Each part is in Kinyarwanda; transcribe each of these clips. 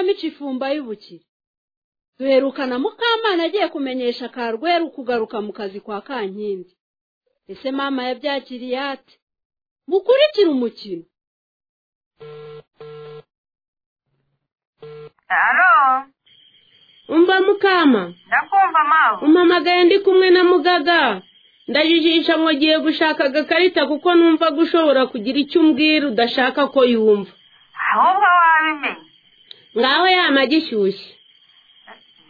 mica ifumba y'ubukire duherukana mukamana agiye kumenyesha karweru kugaruka mu kazi kwa kankindi ese mama yabyakiriye ate mukurikire umukino Alo, umva mukama ndakumva mawe. umpamagaye ndi kumwe na mugaga ndajijisha mugiye gushaka agakarita kuko numva gushobora kugira icyo umbwira udashaka ko yumva Ahubwo wabimenye. ngaho yama gishyushye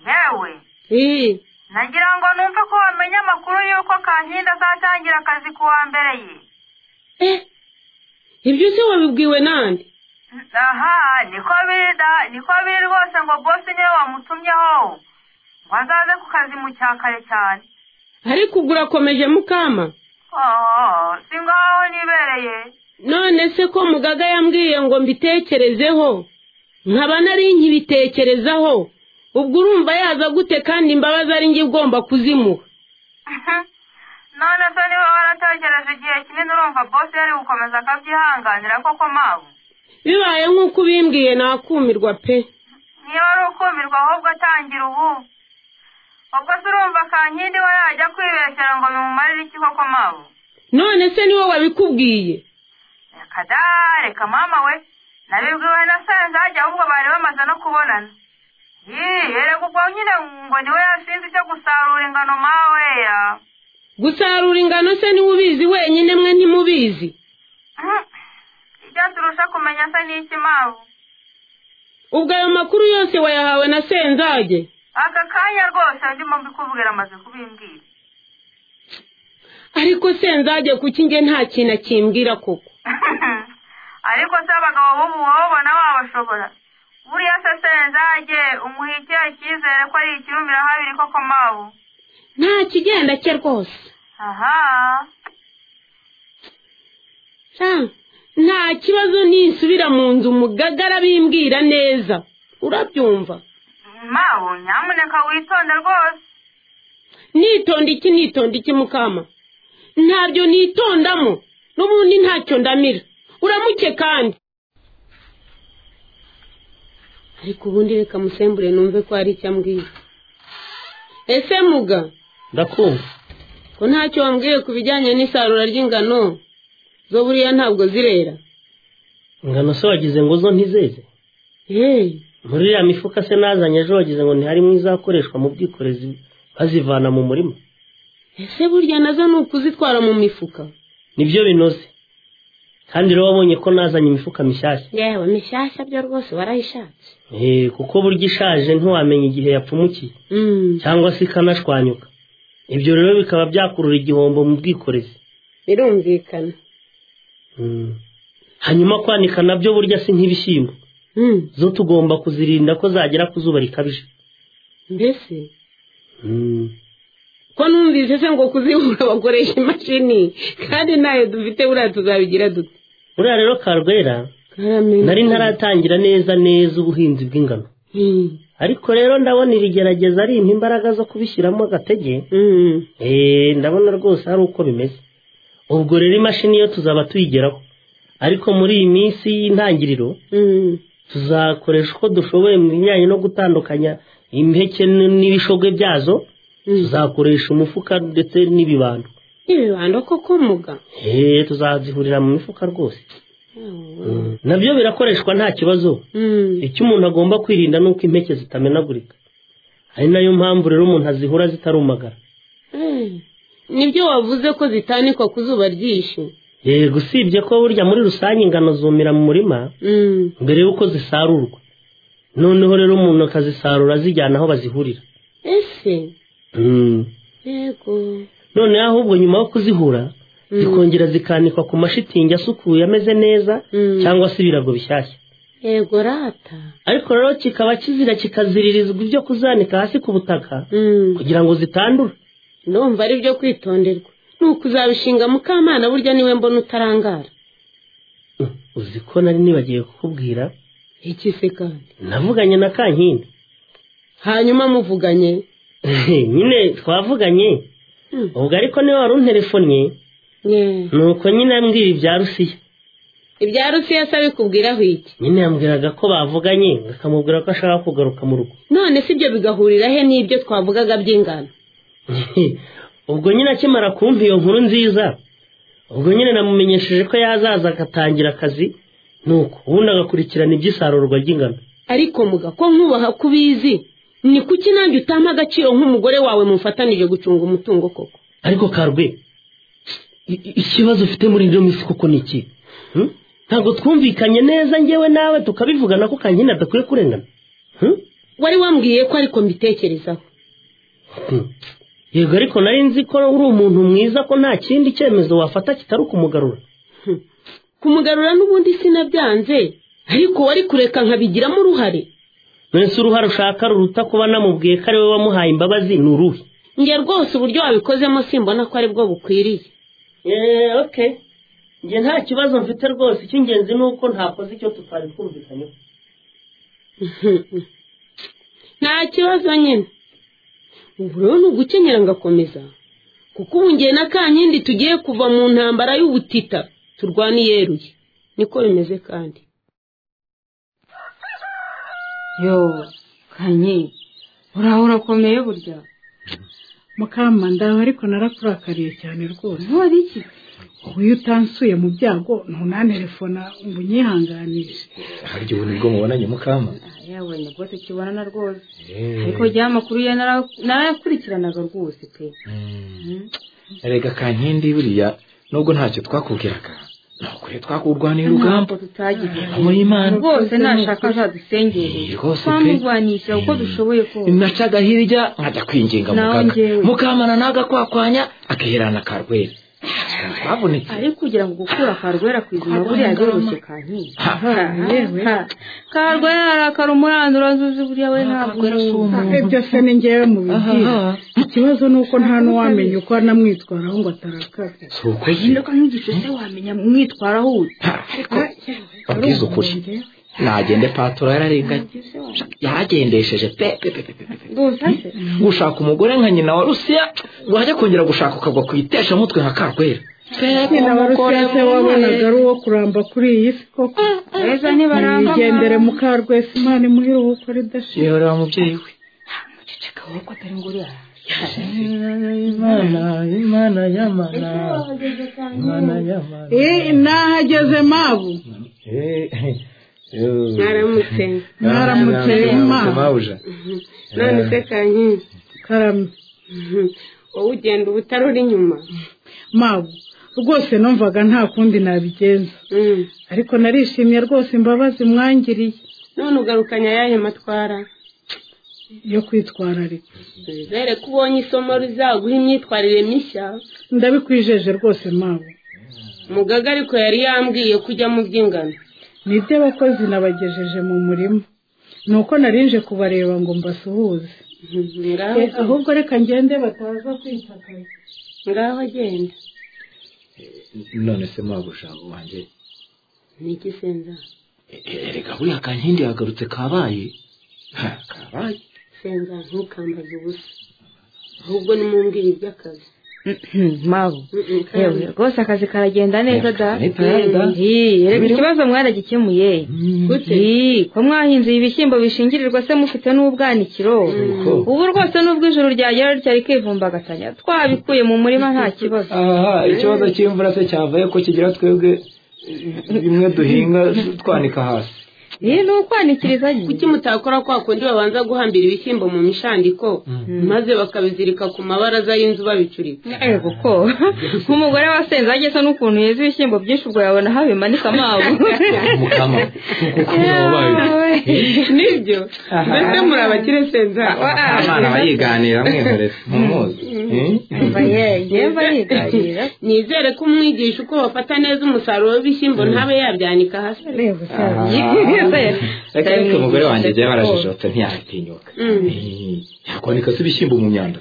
Yewe, Ii, nagira ngo numve ko wamenye amakuru y'uko Kankindi azatangira akazi ku wa mbere ye. eh ibyo se wabibwiwe nande N- Aha, niko biri da, niko biri rwose ngo boss niwe wamutumyeho. Ngo azaze ku kazi mu cyakare cyane. ariko ubwo urakomeje mukama Oh, si ngaho nibereye. none se ko mugaga yambwiye ngo mbitekerezeho nkaba nari nkibitekerezaho ubwo urumva yaza gute kandi imbabazi ari njye ugomba kuzimuha None se niba warategereje igihe kinini urumva boss yari gukomeza akabyihanganira koko mawe. bibaye nk'uko ubimbwiye nakumirwa pe niba ari ukumirwa ahubwo atangira ubu ubwo se urumva kankindi we yajya kwibeshyera ngo bimumarire iki koko mawe none se niwe wabikubwiye reka da reka mama we nabibwiwe na senzage ahubwo bari bamaze no kubonana yee erega ubwo nyine ngo niwe yashinze icyo gusarura ingano mawe ya gusarura ingano se niwe ubizi wenyine mwe ntimubizi Mhm. ibyo turusha kumenya se ni iki mawe ubwo ayo makuru yose wayahawe na senzage aka kanya rwose ndimo mbikubwira amaze kubimbwira ariko senzage kuki njye nta kintu akimbwira koko ariko se abagabo b'ubu wowe ubona wabashobora buriya se senzage umuha ikihe cyizere ko ari ikirumira habiri koko mabu nta kigenda cye rwose aha Sha, nta kibazo nisubira mu nzu umugaga arabimbwira neza urabyumva mabu nyamuneka witonde rwose nitonda iki nitonda iki mukama ntabyo nitondamo n'ubundi ntacyo ndamira uramuke kandi ariko ubundi reka musembure numve ko hari icyo ambwira ese muga ndakumva ko ntacyo wambwiye ku bijyanye n'isarura ry'ingano zo buriya ntabwo zirera ingano se wagize ngo zo ntizeze yeee muri iriya mifuka se nazanye ejo wagize ngo ntiharimo izakoreshwa mu bwikorezi bazivana mu murima ese burya nazo ni ukuzitwara mu mifuka nibyo binoze kandi rero wabonye ko nazanye imifuka mishyashya yewe mishyashya byo rwose warayishatse Eh, kuko burya ishaje ntiwamenya igihe yapfumukiye Mm, cyangwa se ikanashwanyuka ibyo rero bikaba byakurura igihombo mu bwikorezi birumvikana Mm. hanyuma kwanika nabyo burya si nk'ibishyimbo Mm, zo tugomba kuzirinda ko zagera ku zuba rikabije mbese Mm. ko numvise se ngo kuzibura bakoresha imashini kandi ntayo dufite buriya tuzabigira dute buriya rero karwera Karamenye. nari ntaratangira neza neza ubuhinzi bw'ingano Mm, ariko rero ndabona irigerageza ari impa imbaraga zo kubishyiramo agatege mm, Eh, ndabona rwose ari uko bimeze ubwo rero imashini yo tuzaba tuyigeraho ariko muri iyi minsi y'intangiriro mm. tuzakoresha uko dushoboye mu bijyanye no gutandukanya impeke n- n'ibishogwe byazo Mm. tuzakoresha umufuka ndetse n'ibibando n'ibibando koko muga Eh, tuzazihurira mu mifuka rwose Yawe. Mm. nabyo birakoreshwa nta kibazo Mm, icyo umuntu agomba kwirinda ni uko impeke zitamenagurika ari nayo mpamvu rero umuntu azihura zitarumagara eh, nibyo wavuze ko zitanikwa ku zuba ryinshi yego usibye ko burya muri rusange ingano zumira mu murima Mm, mbere y'uko zisarurwa noneho rero umuntu akazisarura azijyana aho bazihurira ese Mm. yego noneho ahubwo nyuma yo kuzihura Mm. zikongera zikanikwa ku mashitingi asukuye ameze neza Mm. cyangwa se ibirago bishyashya yego rata ariko rero kikaba kizira kikaziririzwa ibyo kuzanika hasi ku butaka Mm. kugira ngo zitandura ndumva ari byo kwitonderwa ni ukuzabishinga mukamana burya niwe mbona utarangara Mm, uzi ko nari nibagiye kukubwira iki se kandi navuganye na kankindi hanyuma muvuganye nyine twavuganye Hmm, ubwo ariko niwe wari unterefonye nye. ni uko nyine ambwira ibya rusiya ibya rusiyasi abikubwiraho iki nyine yambwiraga ko bavuganye akamubwira ko ashaka kugaruka mu rugo none si ibyo bigahurira he n'ibyo twavugaga by'ingano ubwo nyine akimara kumva iyo nkuru nziza ubwo nyine namumenyesheje ko yazaza agatangira akazi nuko ubundi agakurikirana iby'isarurwa ry'ingano ariko muga ko nkubaha ko ubizi ni kuki nanjye utama agaciro nk'umugore wawe mufatanije gucunga umutungo koko ariko karwe i- i- ikibazo ufite muri ino minsi koko ni iki Hmm? ntabwo twumvikanye neza ngewe nawe tukabivugana ko kanyine adakwiye kurengana Hmm? wari wambwiye ko ariko mbitekerezaho Hmm. yego ariko nari nzi ko uri umuntu mwiza ko nta kindi cyemezo wafata kitari ukumugarura kumugarura n'ubundi sinabyanze ariko wari kureka nkabigiramo uruhare none se uruhare ushaka ruruta kuba namubwiye ko ari we wamuhaye imbabazi ni uruhe njye rwose uburyo wabikozemo simbona ko aribwo bukwiriye eee okay njye nta kibazo mfite rwose icy'ingenzi ni uko ntakoze icyo tutari twumvikanyeho nta kibazo nyine ubu rero ni ugukenyera ngakomeza kuko ubu ngiye na kankindi tugiye kuva mu ntambara y'ubutita turwana iyeruye niko bimeze kandi yo kanye uraho urakomeye burya mukama ndawe ariko narakurakariye cyane rwose ntore iki ubu iyo utansuye mu byago ntunantelefona ngo unyihanganishe harya ubu nibwo mubonanye mukama yawe nibwo tukibonana rwose Eh. ariko rya makuru ye nara- narayakurikiranaga rwose pe Mm. erega kankindi buriya nubwo ntacyo twakubwiraga nukuri twakurwaniye urugamba ntabwo tutagize Niba muri Imana rwose nashaka azadusengereye Eh, rwose pe. twamurwanisha uko dushoboye kose nacaga hirya nkajya kwinginga Nawe mugaga njyewe. mukamana nagakwakwanya akiherana karwera Twari twavunitse ariko kugira ngo gukura karwera ku izima buriya byoroshye kankindi Ha, ha. karwera arakara umurandura zuzi buriya we ntabwo Karwera si umuntu. ibyo se ni ngewe mu bigira Aha. ikibazo ni uko nta n'uwamenya uko anamwitwaraho ngo atarakara si ukuri Ingaruka nk'igice se wamenya mwitwaraho ute Ha, ariko babwize ukuri nagende patoro yararenganye yaragendesheje pe pe pe pe pe pe. rwose se gushaka umugore nka nyina wa rusiya wajya kongera gushaka ukagwa ku iteshamutwe nka karwera nyina wa rusese wabonaga ari uwo kuramba kuri iyi si koko beza ntibaramba nigendere mukarwesi imana imuhira ubukwe ridashira yehorera mubyeyi we ceceka wowe ko atari ngo uriya imana imana y'amana imana y'amana nahageze mabu naramutse Mwaramutse, Imana. mawuja none se kankindi karame wowe ugenda ubutari uri inyuma mabu rwose numvaga nta kundi nabigenza Mm. ariko narishimye rwose imbabazi mwangiriye none ugarukanya ayahe matwara yo kwitwararika wizere ko ubonye isomo rizaguha imyitwarire mishya ndabikwijeje rwose mabu mugaga ariko yari yambwiye kujya mu by'ingano ni iby'abakozi nabagejeje mu murima ni uko narinje kubareba ngo mbasuhuze ngaho Eh, ahubwo reka ngende bataza kwitakaza ngaho agenda none se mwabuja wanjye ni iki senza E- e- erega buriya kankindi yagarutse kabaye Ha, kabaye senza ntukambaze ubusa ahubwo nimumbwire iby'akazi mabu Mm-mm, yewe kandi rwose akazi karagenda neza da Ni pere da. Ii, reka ikibazo mwaragikemuye gute Ii, ko mwahinze ibishyimbo bishingirirwa se mufite n'ubwanikiro Nuko. ubu rwose nubwo ijoro ryagera ryari kwivumbagatanya twabikuye mu murima nta kibazo aha ikibazo cy'imvura se cyavuye ko kigira twebwe eh, bimwe duhinga twanika hasi iyi ni ukwanikiriza nyine kuki mutakora kwa kundi babanza guhambira ibishyimbo mu mishandiko maze bakabizirika ku mabaraza y'inzu babicurika yego ko nk'umugore wa senze ageze n'ukuntu yeza ibishyimbo byinshi ubwo yabona habimanika mabu mukama kuko wabaye nibyo mbese muri abakire senza abana bayiganira mwihorere mumuzi yemba ye yemba yigarira nizere ko umwigisha uko bafata neza umusaruro w'ibishyimbo ntabe yabyanika hasi reka ariko umugore wanjye agiye barajijotse ntiyatinyuka yakwanika se ibishyimbo mu myanda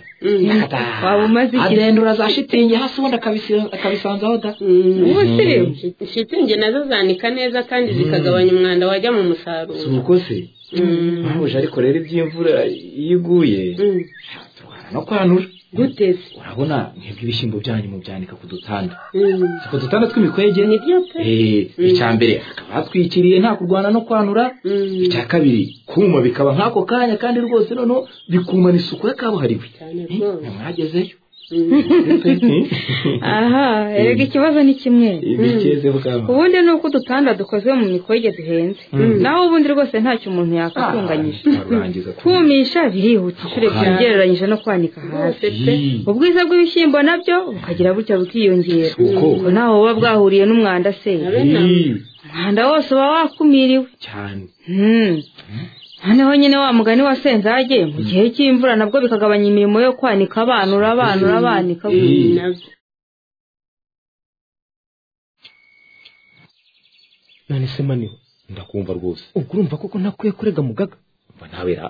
waba umaze igihe adendura za shitingi hasi ubundi akabisi- akabisanzaho da ubusirimu shitingi nazo zanika neza kandi zikagabanya umwanda wajya mu musaruro si uko se mpamuje ariko rero iby'imvura iyo iguye Mm. turwana no kwanura gute se urabona mwebwe ibishyimbo byanyu mubyanika ku dutanda Mm. Si ku dutanda tw'imikwege ni byo pe Eh, icya mbere hakaba hatwikiriye nta kurwana no kwanura Mm. icya kabiri kuma bikaba nk'ako kanya kandi rwose noneho bikumana isuku ya kabuhariwe cyane Eh, rwose mwagezeyo Mm. aha erega ikibazo ni kimwe bigeze bwaba ubundi ni uko udutanda dukozwe mu mikwege duhenze naho ubundi rwose ntacyo umuntu yakatunganyije twarangiza kumisha birihuta inshuro ebyiri Aha. ugereranyije no kwanika hasi ubwiza bw'ibishyimbo nabyo bukagira gutya bukiyongera Uko. Ubwo ntaho buba bwahuriye n'umwanda se umwanda wose uba wakumiriwe cyane Hmm. noneho nyine wa mugani wa senzage mu gihe cy'imvura nabwo bikagabanya imirimo yo kwanika abanura abanura abanika Eh, none se maniwe ndakumva rwose ubwo urumva koko ntakwiye kurega mugaga mba nawe ra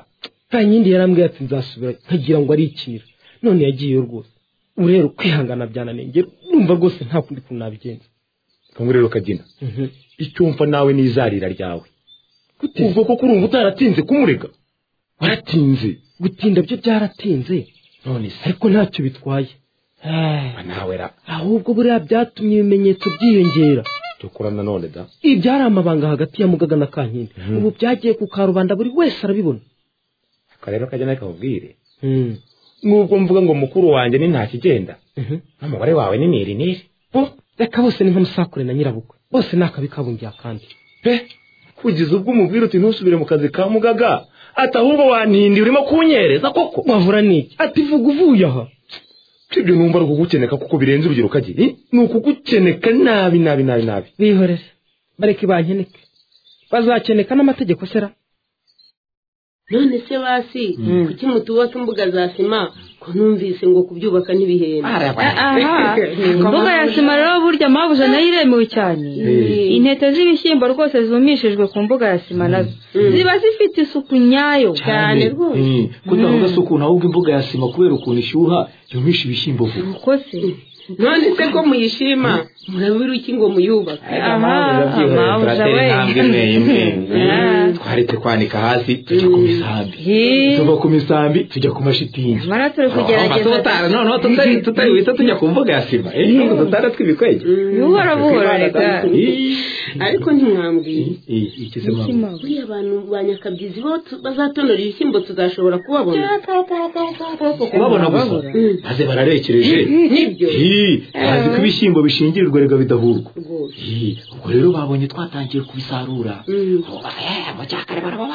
nta yindi yarambwiye ati nzasubira nkagira ngo arikira none yagiyeyo rwose ubu rero kwihangana byananiye njye numva rwose nta kundi kuntu nabigenza kangu rero kagina Mhm. icyumva nawe n'izarira ryawe gute ubwo koko urumva utaratinze kumurega waratinze gutinda byo byaratinze none se ariko ntacyo bitwaye Ah, mba nawe ra ahubwo buriya byatumye ibimenyetso byiyongera dukora nanone da ibi byari amabanga hagati ya mugaga na kankindi Mhm. ubu byagiye ku karubanda buri wese arabibona aka rero kagina kakubwire nubwo mvuga ngo mukuru wanjye ni ntakigenda Mhm. n'umubare wawe ni niri niri bo reka bose ni nk'amusakure na nyirabukwe bose ni akabi kabungiye akandi pe kugeza ubwo umubwira uti ntusubire mu kazi ka mugaga ati ahubwo wantindiye urimo kunyereza koko wavura n'iki ati vuga uvuye aha ibyo numva ari ukugukeneka kuko birenze urugero kagiri ni ukugukeneka nabi nabi nabi nabi bihorere bareke bankeneke bazakeneka n'amategeko sera none se basi kuki mutubaka imbuga za sima ko numvise ngo kubyubaka ntibihenda aha imbuga ya sima rero burya mabuja nayo iremewe cyane intete z'ibishyimbo rwose zumishijwe ku mbuga ya sima nazo ziba zifite isuku nyayo cyane rwose Eh, ko ntavuga se ukuntu ahubwo imbuga ya sima kubera ukuntu ishyuha yumisha ibishyimbo vuba uko se none se ko muyishima murabura iki ngo muyubake aha mabuja we Ah. twaretse kwanika hasi tujya ku misambi Hi. tuva ku misambi tujya ku mashitingi nyamara turi kugerageza tutara noneho tutari tutari wita tujya ku mbuga ya sima eh nubwo dutara tw'ibikwege buhoro buhoro reka ariko ntimwambwiye Eh, iki se mama? buriya abantu ba nyakabyizi bo tu- bazatonora ibishyimbo tuzashobora kubabona kubabona gusa Mm. maze bararekereje nibyo Hi, bazi ko ibishyimbo bishingirirwa reka bidahurwa rwose Hi, ubwo rero babonye twatangiye kubisarura Mm. Ubu basa, eh, mu cyakare baraba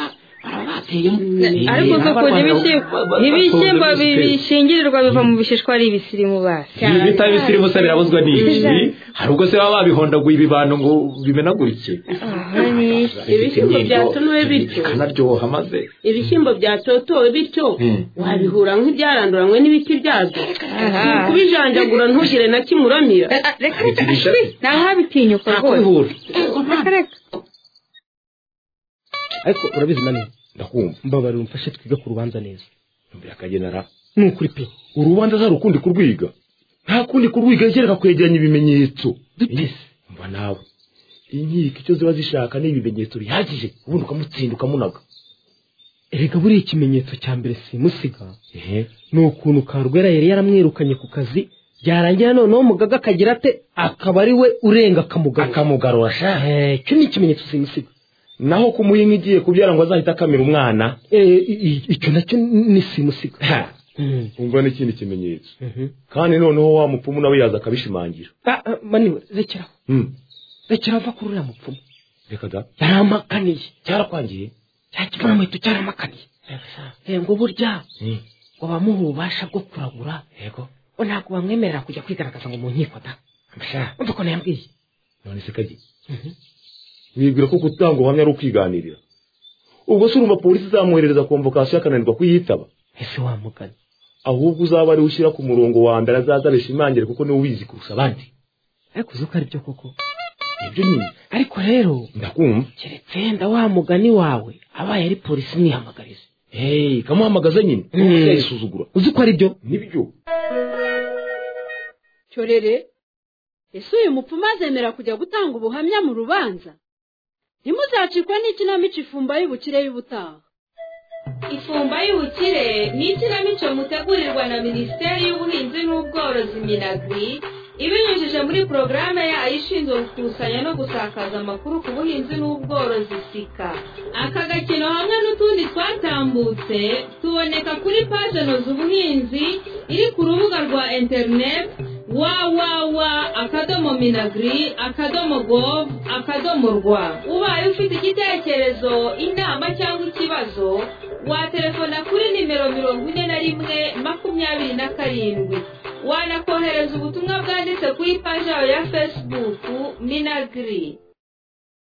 baraba bateyemo Eh, ariko n'abarwana koko ba- n'ibishyimbo ba- ba- n'ibishyimbo batonze bi- ibisebe. bishingirirwa biva mu bishishwa ari ibisirimu basi Ibi bita ibisirimu se birabuzwa n'iki hari ubwo se baba babihondaguye ibibano ngo bimenagurike aha ni Ibishyimbo byatonowe bityo. bikanaryoha maze ibishyimbo byatotowe bityo Mm. wabihura nk'ibyaranduranywe n'ibiti byabyo aha kubijanjagura ntugire na kimwe uramira Ah, reka reka nta habitinyuka nta rwose kubihura reka reka ariko urabizi maniwe ndakumva mbabarira umfashe twige ku rubanza neza mbere akagenera ni ukuri pe urubanza zari ukundi kurwiga nta kundi kurwiga yegereka kwegeranya ibimenyetso mba nawe inkiko icyo ziba zishaka ni ibimenyetso bihagije ubundi ukamutsinda ukamunaga erega buriya ikimenyetso cya mbere simusiga ehe ni ukuntu karwera yari yaramwirukanye ku kazi byarangira noneho mugaga akagira ate akaba ari we urenga akamugaga akamugarura sha Eh, icyo ni ikimenyetso simusiga naho kumuha inka igiye kubyara ngo azahita akamira umwana Eh, i- i- icyo nacyo ni simusiga Ha, Mm. umva n'ikindi kimenyetso Mhm. kandi noneho wa mupfumu nawe yaza akabishimangira Ah, ah, maniwe rekeraho Mm, rekeraho va kuri uriya mupfumu reka da yarampakaniye cyarakwangiye cya kibonamuheto cyaramakaniye Eh, ngo burya Mm, ngo bamuhe ububasha bwo kuragura yego ngo ntabwo bamwemerera kujya kwigaragaza ngo mu nkiko da amasha umva ukuntu yambwiye none se kagi wibwira ko gutanga ubuhamya ari ukwiganirira ubwo se urumva polisi izamwoherereza komvokasiyo akananirwa kuyitaba ese wamugana ahubwo uzaba ari ushyira ku murongo wa mbere azaza bishimangire kuko niwe ubizi kurusha abandi ariko uzi ko ari byo koko nibyo nyine ariko rero ndakumva keretse yenda wa mugani wawe abaye ari polisi mwihamagarize hey kamuhamagaza nyine Mm. yayisuzugura uzi ko ari byo nibyo cyorere ese uyu mupfumu azemera kujya gutanga ubuhamya mu rubanza ntimuzacikwe n'ikinamico ifumba y'ubukire y'ubutaha ifumba y'ubukire ni ikinamico mutegurirwa na minisiteri y'ubuhinzi n'ubworozi minagri ibinyujije muri porogaramu yayo ishinzwe gukusanya no gusakaza amakuru ku buhinzi n'ubworozi sika aka gakino hamwe n'utundi twatambutse tuboneka kuri paje noza ubuhinzi iri ku rubuga rwa interineti wawawa akadomo minagri akadomo govu akadomo rwa ubaye ufite igitekerezo inama cyangwa ikibazo watelefona kuri nimero mirongo ine na rimwe makumyabiri na karindwi wanakohereza ubutumwa bwanditse kuri paji yawe ya fesibuku minagiri